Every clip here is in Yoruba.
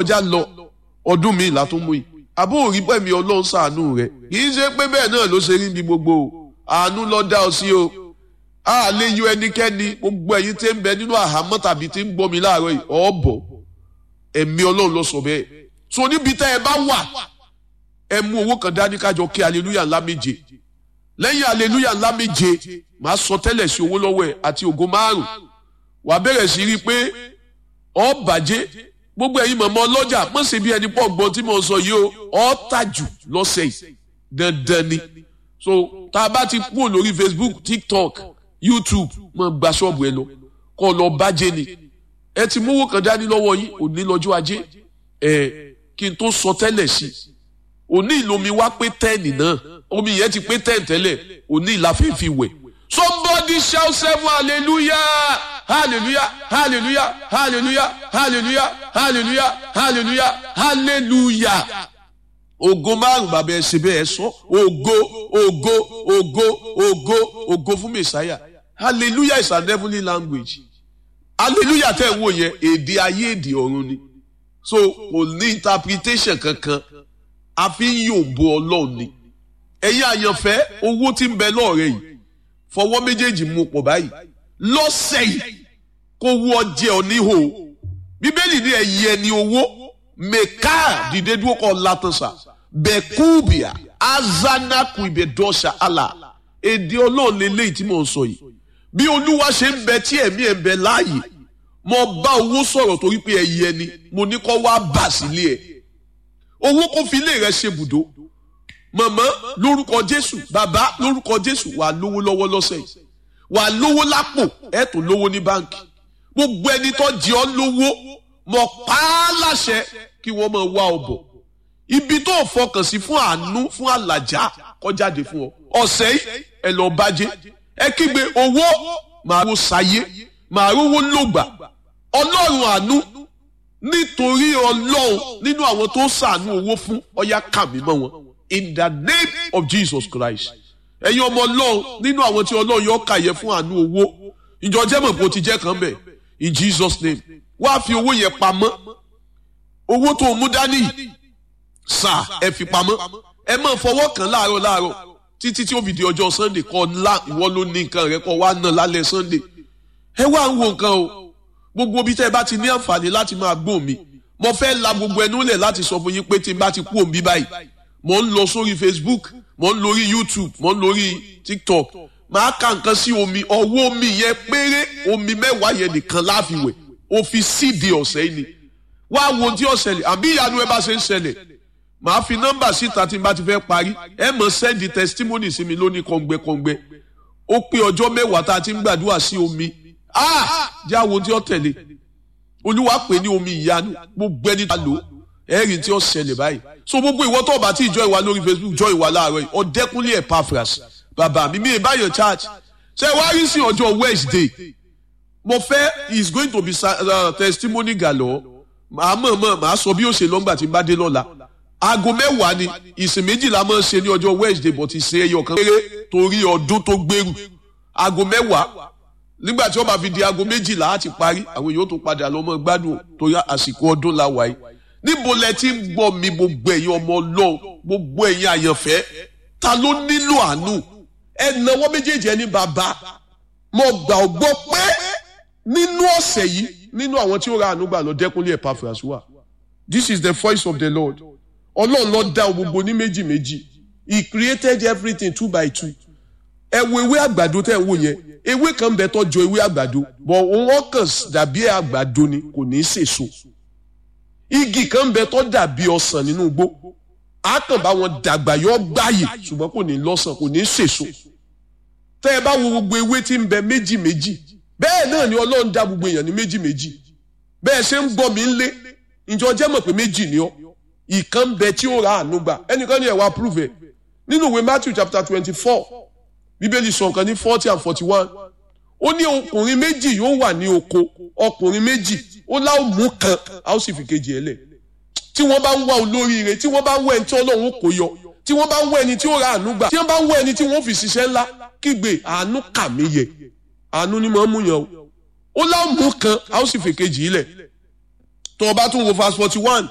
kọjá lọ ọdún mi ìlà tó mú yìí àbó òrí pẹ̀mí ọlọ́run ṣàánú rẹ̀ kì í ṣe pé bẹ́ẹ̀ náà ló ṣe rí bí gbogbo o àánú ló dá ọ sí o a lè yọ ẹnikẹ́ni gbogbo ẹ̀yin tí ń bẹ nínú àhámọ́ tàbí tí ń gbọ́ mi láàárọ̀ yìí ọ̀bọ̀ ẹ̀mí ọlọ́run ló sọ bẹ́ẹ̀ so níbi tẹ́ ẹ bá wà ẹ mú owó kan dání kájọ kí aleluya ńlá méje lẹ́yìn aleluya ńlá méje màá sọ tẹ́lẹ̀ sí owó lọ́wọ́ ẹ̀ àti ògo márùn wà á bẹ̀rẹ̀ sí rí i pé ọ bàjẹ́ gbogbo ẹ̀yin mọ̀mọ́ ọlọ́jà mọ̀ sí bí ẹni pọ̀ gbọ́n tí mo sọ yìí o ọ tàjù lọ́sẹ̀ yìí dandan ni so tá a bá ti kúrò lórí Facebook TikTok YouTube mọ̀ gba ṣọ́ọ̀bù ẹ lọ kọ́ lọ bàjẹ́ ni ẹ ti mówó kan dání lọ́wọ́ yín òní lọ́jọ́ ajé ẹ kí n tó sọ tẹ́lẹ̀ sí i òní ìlomi wá pé tẹ́ẹ̀nì náà omi yẹn ti pé tẹ́ẹ̀n tẹ́lẹ̀ òní ìlàfíìfì wẹ̀ somebody shout seven hallelujah hallelujah hallelujah hallelujah hallelujah hallelujah hallelujah hallelujah ògo márùn bàbá ẹ ṣe bẹ́ẹ̀ ẹ sọ ògo ògo ògo ògo ògo fún mẹsàáyà hallelujah is an heavenly language hallelujah tẹ́ ẹ̀ wò yẹn èdè ayé èdè ọ̀run ni so kò ní interpretation kankan a fi ń yòǹbo ọlọ́run ni ẹ̀yin àyànfẹ́ owó tí ń bẹ lọ́ọ̀rẹ́ yìí fọwọ́ méjèèjì mú pọ̀ báyìí lọ́sẹ̀ yìí kó wú ọjẹ́ oníhò bíbélì ní ẹ̀yìn ẹni owó mẹ́ká dìde dúró kọ́ látọ̀sà bẹ́kúbìà azanaku ìbẹ̀dọ́sà àlà èdè ọlọ́run lélẹ́yìí tí mò ń sọ yìí bí olúwa ṣe ń bẹ tí ẹ̀mí ẹ̀ ń bẹ láàyè mo bá owó sọ̀rọ̀ torí pé ẹ̀yìn ẹni mo ní kó wá bà sílé ẹ̀ owó kó fi ilé rẹ ṣe bùdó màmá lórúkọ jésù bàbá lórúkọ jésù wà lówó lọ́wọ́ lọ́sẹ̀ yìí wà lówó lápò ẹ tó lówó ní báǹkì gbogbo ẹni tó jẹ ọ́ lówó mọ pa á láṣẹ kí wọ́n máa wá ọ bọ̀ ibi tó fọkàn sí fún àánú fún àlàjá kọjáde fún ọ ọ̀sẹ̀ yìí ẹ lọ bàjẹ́ ẹ kígbe owó màá ro sáyé màá rówó lògbà ọlọ́run àánú nítorí ọlọ́run nínú àwọn tó sàánú owó fún ọyá kàmí mọ́ wọn in the name of Jesus Christ ẹ̀yin ọmọ ọlọ́run nínú àwọn tí ọlọ́run yọ kàyẹ fún àánú owó ìjọ jẹ́mọ̀ bó ti jẹ́ kan bẹ̀ in Jesus name wá fi owó yẹn pamọ́ owó tó mú dání sà ẹ fi pamọ́ ẹ máa fọwọ́ kàn láàárọ̀ láàárọ̀ títí tí ó fi di ọjọ́ Sunday kọ́ ńlá ìwọ ló ní nǹkan rẹ kọ́ wá náà lálẹ́ Sunday ẹ wá ń wo nǹkan o gbogbo bí tẹ́ ẹ bá ti ní àǹfààní láti máa gbọ́ mi mo fẹ́ la gbogbo ẹnu lẹ̀ láti sọ fún yín pé tí n bá ti kú òun bí báyìí mo ń lọ sórí Facebook mo ń lórí YouTube mo ń lórí TikTok máa ka nǹkan sí omi ọwọ́ omi yẹn péré omi mẹ́wàá yẹn nìkan láfiwẹ̀ o fi síde ọ̀sẹ̀ yìí ni wá wo tí ó ṣẹlẹ̀ àbí ìyanu ẹ bá ṣe ń ṣẹlẹ̀ màá fi nọ́mbà síta tí n bá ti fẹ́ parí ẹ mọ̀ sẹ́ndì testimony sí mi lónìí kọ̀ǹgbẹ́kọ̀ǹgbẹ́ ó pé ọjọ́ mẹ́wàá tá a ti ń gbàdúrà sí omi ah jẹ́ àwọn tí ó tẹ̀lé olúwa pè ní omi ìyanu gbogbo ẹni tá a lò ẹ̀rì tí ó ṣẹlẹ̀ báyìí so gbogbo ìwọ tó bá ti jọ ìwà lórí Facebook jọ ìwà láàárọ̀ yìí ọ̀dẹ́kúnlé Epaphras bàbá mi mi ìbáyọ̀ church ṣe wá rí sí ọjọ́ Wednesday mo fẹ́ is going to be uh, testimony galore màá mọ̀ mọ̀ màá sọ bí ó ṣe lọ́ngbà tí n bá dé lọ́la aago mẹ́wàá ni ìsìn méjìlá máa ń ṣe ní ọjọ́ Wednesday but ìsìn ẹyọ kan péré torí ọdún tó gbèrú aago mẹ́wàá nígbà tí wọ́n bá fi di aago méjìlá á ti parí àwọn èèyàn tó padà lọ mọ́ gbádùn torí àsìkò ọdún la wáyé níbo lẹ ti ń gbọ́ mi gbogbo ẹ̀yin ọmọ Ọlọ́run gbogbo ẹ̀yin àyànfẹ́ ta ló nílò àánú ẹ náwó méjèèjì ẹni bàbá mo gbà ọ gbọ́ pé nínú ọ̀sẹ̀ yìí nínú àwọn tí ó ra àánú gbà lọ Dẹ́kúnlé Epaphras wà this is the voice of the Lord Ọlọ́run ló dá gbogbo ní méjì méjì he created everything two by two ẹ wo ewé àgbàdo tẹ́ ẹ wò yẹn ewé kan bẹ tọ́jọ ewé àgbàdo bọ̀ wọ́n kàn dàbí àgbàdo ni kò ní í sèso igi kan bẹ tọ́ dàbí ọsàn nínú igbó á kàn bá wọn dàgbà yọ gbáyè ṣùgbọ́n kò ní lọ́sàn kò ní í sèso tẹ́ ẹ bá wo gbogbo ewé tí ń bẹ méjì méjì bẹ́ẹ̀ náà ni Ọlọ́run dá gbogbo èèyàn ní méjì méjì bẹ́ẹ̀ ṣe ń gbọ́ mi ń lé ìjọ jẹ́ mọ̀ pé méjì ni ọ́ ìkan bẹ tí ó ra àánú gbà ẹnìkan ní ẹ̀ wá prove ẹ̀ nínú ìwé Matthew chapter twenty four bíbélì sọ nǹkan ní forty and forty one ó ní ọkùnrin méjì yóò wà ní oko ọkùnrin méjì ó láwọn mú kan a ó sì fi kejì ẹ lẹ̀ tí wọ́n bá ń wá olóríire tí wọ́n bá ń wá ẹni tí Ọlọ́run kò yọ tí wọ́n bá ń wá ẹni tí ó ra àánú gbà tí wọ́n bá ń wá ẹni tí wọ́n fi ṣiṣẹ́ ńlá kígbe àánú kà mí yẹ àánú ni mo ń mú yàn o ó láwọn mú kan a ó sì fi kejì ilẹ̀ tó o bá tún wo verse forty one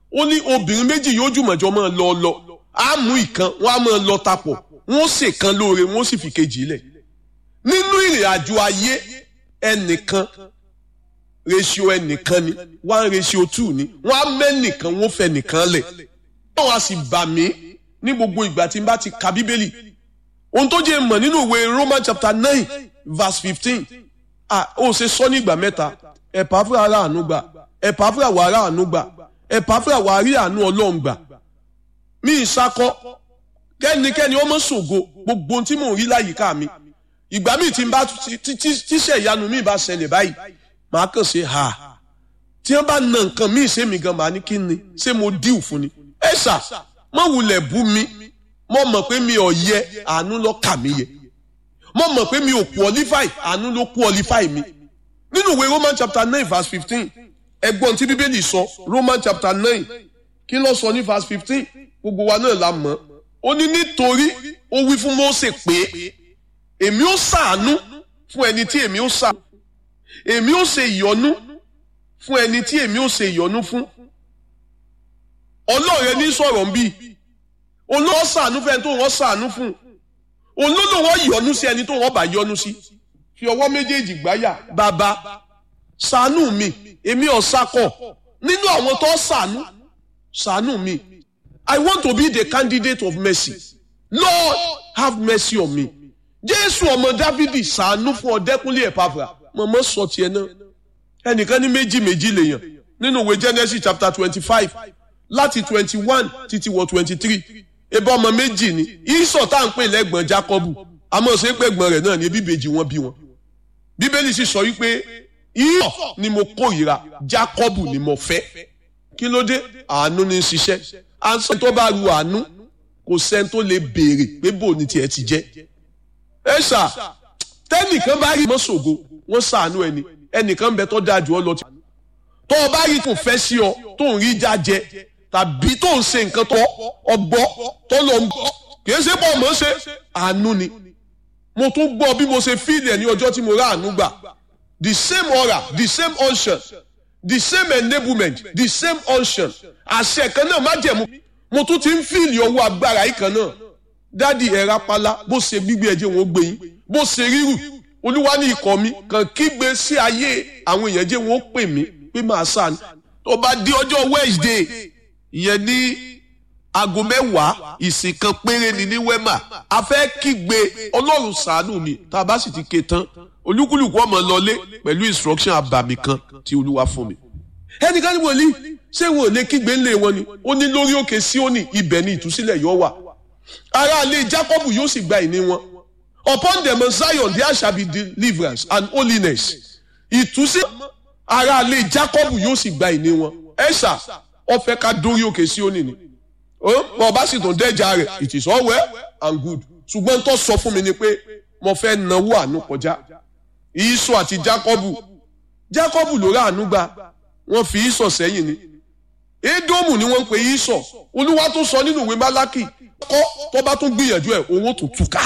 ó ní obìnrin méjì yóò jùmọ̀jọ máa lọ lọ á mú ìkan wọ́n á máa lọ tapọ̀ wọ́n sì kan lóore wọ́n sì fi kejì lẹ̀ nínú ìrìn àjò ayé ẹnìkan ratio ẹnìkan ni one ratio two ni wọ́n á mẹ́nìkan wọ́n fẹ́ nìkan lẹ̀ wọ́n á sì bà mí ní gbogbo ìgbà tí n bá ti ka bíbélì ohun tó jẹ́ mọ̀ nínú ìwé Roman chapter nine verse fifteen ah ó ṣe sọ ní ìgbà mẹ́ta ẹ̀pà fúra ara àánú gbà ẹ̀pà fúra wà ara àánú gbà ẹ̀pà fúra wà rí àánú ọlọ́run gbà mí ìsakọ kẹ́nikẹ́ni ọmọ ṣògo gbogbo ohun tí mò ń rí láyìíká mi ìgbà míì tí n bá tíṣẹ̀ ìyanu mi bá ṣẹlẹ̀ báyìí màá kàn ṣe ha tí wọ́n bá na nǹkan míì ṣé mi gan màá ní kí ni ṣé mo díù fún ni ẹ ṣá mọ wulẹ̀ bú mi mo mọ̀ pé mi ò yẹ àánú ló kà mí yẹ mo mọ̀ pé mi ò qualify àánú ló qualify mi nínú ìwé Roman chapter nine verse fifteen ẹgbọ́n tí bíbélì sọ Roman chapter nine kí ló sọ ní verse fifteen gbogbo wa náà la mọ̀ ó ní nítorí ó wí fún Mósè pé èmi ó ṣàánú fún ẹni tí èmi ó ṣàánú èmi ó ṣe ìyọ́nú fún ẹni tí èmi ó ṣe ìyọ́nú fún ọlọ́ọ̀rẹ́ ní sọ̀rọ̀ ń bí olówó ṣàánú fún ẹni tó wọ́n ṣàánú fún olólò wọ́n yọ́nú sí ẹni tó wọ́n bá yọ́nú sí fi ọwọ́ méjèèjì gbáyà bàbá ṣàánú mi èmi ò sakọ̀ nínú àwọn tó ṣàánú ṣàánú mi I want to be the candidate of mercy Lord have mercy on me Jésù ọmọ Dávidi ṣàánú fún ọdẹkùnlé ẹ̀pàfà mọ̀mọ́ sọ tiẹ̀ náà ẹnìkan ní méjì méjì lèèyàn nínú ìwé Genesis chapter twenty five láti twenty one títí wọ twenty three ebe ọmọ méjì ni ìsọ̀ tá à ń pè lẹ́gbọ̀n Jákọ́bù àmọ́ ṣe pẹ̀gbọ́n rẹ̀ náà ní bíbejì wọn bí wọn bíbélì sì sọ wípé ìyọ̀ ni mo kórìíra Jákọ́bù ni mo fẹ́ kí ló dé àánú ní í ṣiṣẹ́ àǹsọ̀ tó bá ru àánú kò sẹ́ni tó lè béèrè pé bò ní tiẹ̀ ti jẹ́ ẹ ṣá tẹ́nìkan bá rí mọ́ṣogo wọ́n ṣàánú ẹni ẹnìkan bẹ tó dáa jù ọ lọ tó o bá rí kò fẹ́ sí ọ tó ń rí jájẹ tàbí tó ń ṣe nǹkan tó ọgbọ́ tó lọ ń gbọ́ kì í ṣe pọ̀ mọ́ ṣe àánú ni mo tún gbọ́ bí mo ṣe fíìlì ẹ̀ ní ọjọ́ tí mo rà àánú gbà the same aura the same unction the same enablement the same unction àṣẹ kan náà má jẹ̀mú mo tún ti ń fíìlì ọwọ́ agbára yìí kan náà dádì ẹ̀ rápálá bó ṣe gbígbé ẹ̀jẹ̀ wọn ó gbé yín bó ṣe rírù olúwa ní ikọ̀ mi kàn kígbe sí ayé àwọn èèyàn jẹ́ wọn ó pè mí pé máa sàn tó bá di ọjọ́ Wednesday ìyẹn ní aago mẹ́wàá ìsìn kan péré ni ní wema a fẹ́ kígbe ọlọ́run ṣàánú mi tá a bá sì ti ké tán olúkúlùkù ọmọ lọlé pẹ̀lú instruction àbàmì kan tí olúwa fún mi. ẹnìkan ní wòlíì ṣé wọn ò lè kígbe ńlẹ̀ wọn ni ó ní lórí òkè Síónì ibẹ̀ ni ìtúsílẹ̀ yóò wà aráalé Jákọ́bù yóò sì gba ìní wọn upon them of Zion there shall be deliverance and holiness ìtúsílẹ̀ aráalé Jákọ́bù yóò sì gba ìní wọn ẹ̀ṣà ọ̀fẹ́ ká dórí òkè Síónì ni bọ́ ọba sì tún dẹ́jà rẹ̀ it is all well and good ṣùgbọ́n tó sọ fún mi ni pé mo fẹ́ náwó àánú kọjá ìsọ àti Jákọ́bù Jákọ́bù ló rà àánú gbà wọ́n fi ìsọ sẹ́yìn ni Édómù ni wọ́n ń pe ìsọ olúwa tó sọ nínú ìwé Málákì kọ́ tó bá tún gbìyànjú ẹ̀ owó tó túká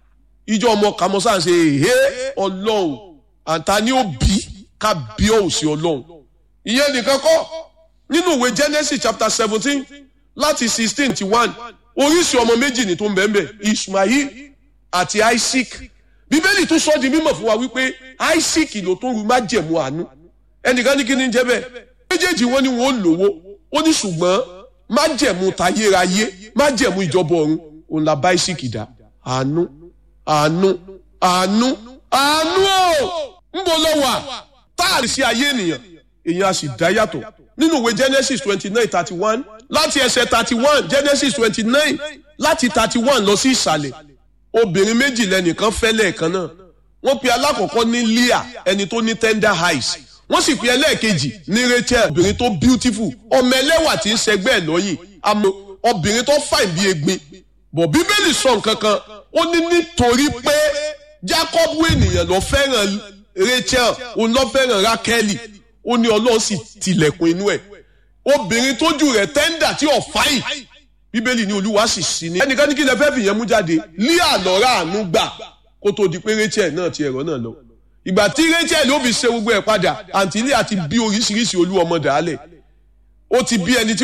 ìjọ ọmọ kàmọ́sá ṣe èhé ọlọ́run àǹtá ni ó bí ká bí ọ̀ sí ọlọ́run ìyẹn nìkan kọ́ nínú ìwé Genesis chapter seventeen láti sixteen ti one oríṣi ọmọ méjì ni tó ń bẹ́ẹ̀ bẹ́ẹ̀ Ismail àti Isaac bíbélì tún sọ di mímọ̀ fún wa wípé Isaac ló tó ru májẹ̀mú àánú ẹnìkan ní kí ni jẹ́ bẹ́ẹ̀ méjèèjì wọn ni wọn ò lówó ó ní ṣùgbọ́n májẹ̀mú tayérayé májẹ̀mú ìjọba ọ̀run òun la bá Isaac dá àánú àánú àánú àánú ò ń bọ̀ lọ́wọ́ táàrí sí ayé ènìyàn èèyàn a sì dá yàtọ̀ nínú ìwé Genesis twenty nine thirty one láti ẹsẹ̀ thirty one Genesis twenty nine láti thirty one lọ sí ìsàlẹ̀ obìnrin méjì lẹ́nìkan fẹ́ lẹ́ẹ̀kan náà wọ́n pe alákọ̀ọ́kọ́ ní Leah ẹni tó ní tender eyes wọ́n sì pe ẹlẹ́ẹ̀kejì ní Rachel obìnrin tó beautiful ọmọ ẹlẹ́wà tí ń ṣẹgbẹ́ ẹ̀ lọ́yìn àmọ́ obìnrin tó fàìn bí egbin bọ̀ bíbélì sọ nǹkan kan ó ní nítorí pé Jacob ènìyàn ló fẹ́ràn Rachel òun ló fẹ́ràn Rákẹ́lì ó ní Ọlọ́run sì tilẹ̀kùn inú ẹ̀ obìnrin tójú rẹ̀ tẹ́ńdà tí ò fáyìn bíbélì ní olúwa sì sí ní. ẹnìkan ní kí lè fẹ́ fìyẹn mú jáde lé àlọ́ra àánú gbà kó tó di pé Rachel náà ti ẹ̀rọ náà lọ. ìgbà tí Rachel ó fi ṣe gbogbo ẹ̀ padà àǹtí ilé àti bí oríṣiríṣi olú ọmọ dàálẹ̀ ó ti bí ẹni tí.